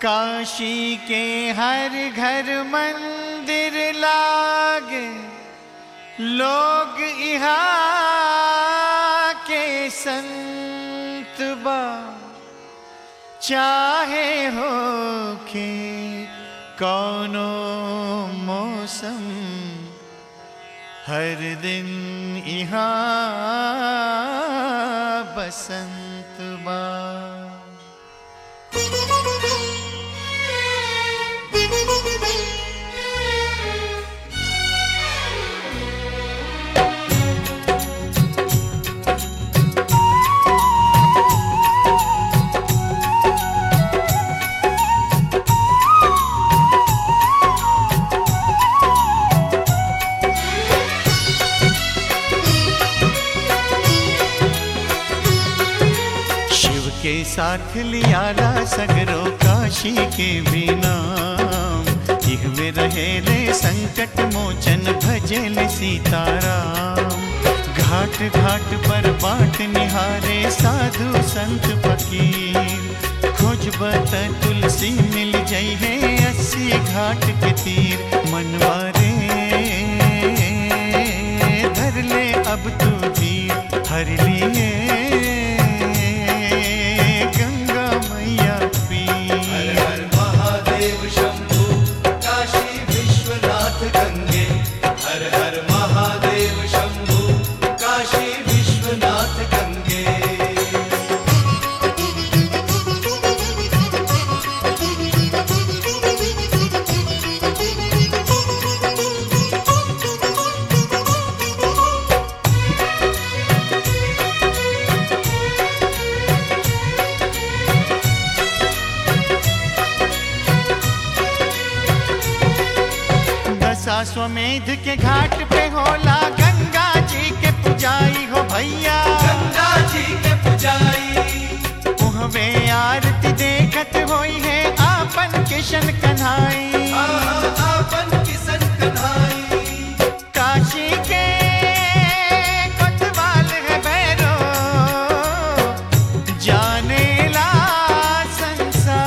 काशी के हर घर मंदिर लाग लोग इहा के संत बा चाहे हो के कौनो मौसम हर दिन इहा बसंत बा शिव के साथ लियाला सगरो काशी के भी नाम इह में रहेले संकट मोचन भजेले सीताराम घाट घाट पर बाट निहारे साधु संत फकीर खोजबत तुलसी मिल जई है अस्सी घाट के तीर मनवारे धर ले अब तू धीर हर लिए गंगा मैया पीर हर महादेव शंभु काशी विश्वनाथ गंगे हर हर महादेव शंभु काशी विश्वनाथ गंगे दशाश्वमेध के घाट पे होला गंगा जी के पुजाई हो भैया गंगा जी के पुजारी उहवे आरती देखत होई है आपन किशन कन्हाई आहा आपन किसन कन्हाई काशी के कोतवाल है भैरो जाने ला संसार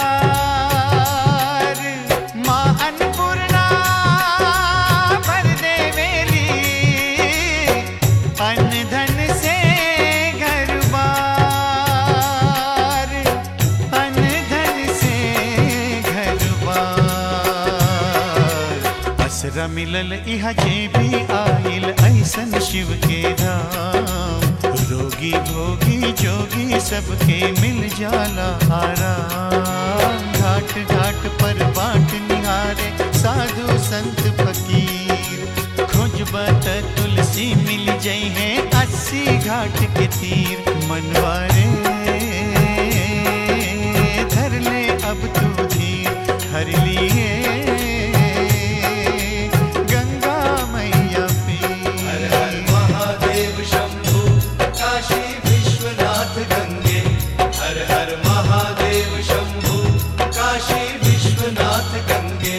माँ अन्नपूर्णा भर देवेली अन्न धन से घर बार अन्न धन से घर बार असरा मिलल इहा जे भी आइल ऐसन शिव के धाम रोगी भोगी जोगी सबके मिल जाला आराम घाट घाट पर बाट निहारे साधु संत फकीर खोजबत तुलसी मिल जई है अस्सी घाट के तीर मनवारे धर ले अब तू धीर हर लिए गंगा मैया हर पीर हर महादेव शंभु काशी विश्वनाथ गंगे हर हर महादेव शंभु काशी विश्वनाथ गंगे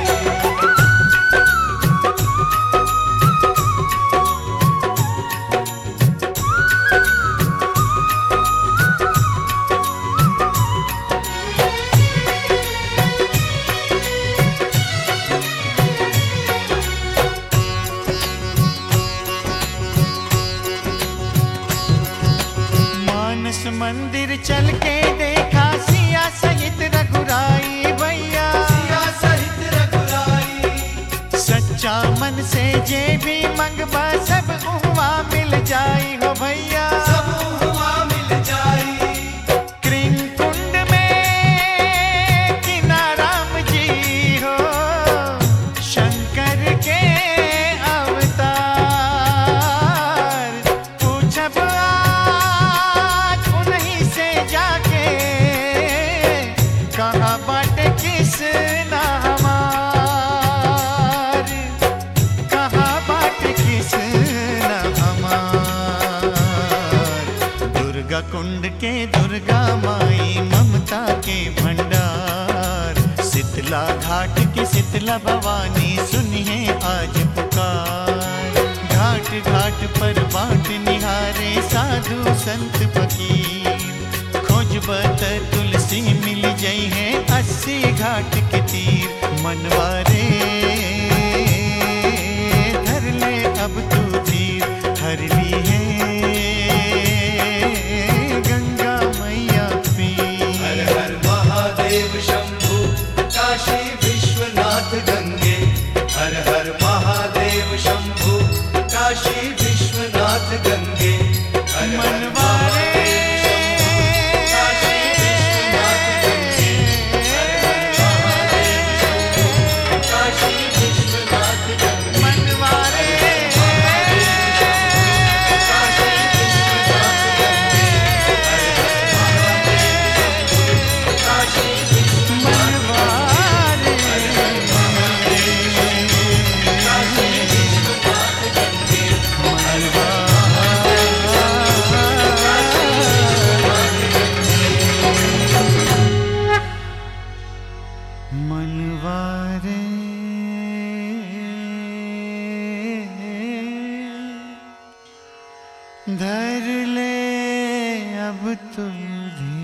मानस मंदिर चल के देखा सिया सहित रघुराई भैया सिया सहित रघुराई सच्चा मन से जे भी मंगबा सब उहवा मिल जाई हो भैया सब हुआ मिल जाई कृंग कुंड में किनाराम जी हो शंकर के अवतार पूछब आज उन्हीं से जाके कहाँ बाटे किस ना हमार कहाँ बाट किस न हमार दुर्गा कुंड के दुर्गा माई ममता के भंडार शीतला घाट की शीतला भवानी सुनिए आज पुकार घाट घाट पर बाट निहारे साधु संत फकीर खोज खोजबत तुलसी मिल जई है अस्सी घाट के तीर मनवारे धर ले अब तू धीर हर ली है गंगा मैया हर पीर हर महादेव शंभु काशी विश्वनाथ गंगे हर हर महादेव शंभु काशी विश्वनाथ गंगे हर हर मनवारे काशी विश्वनाथ गंगे हर हर महादेव शंभु काशी विश्वनाथ गंगे मनवारे काशी विश्वनाथ गंगे हर हर महादेव शंभु काशी विश्वनाथ मनवारे काशी विश्वनाथ गंगे मनवारे धर ले अब तुम भी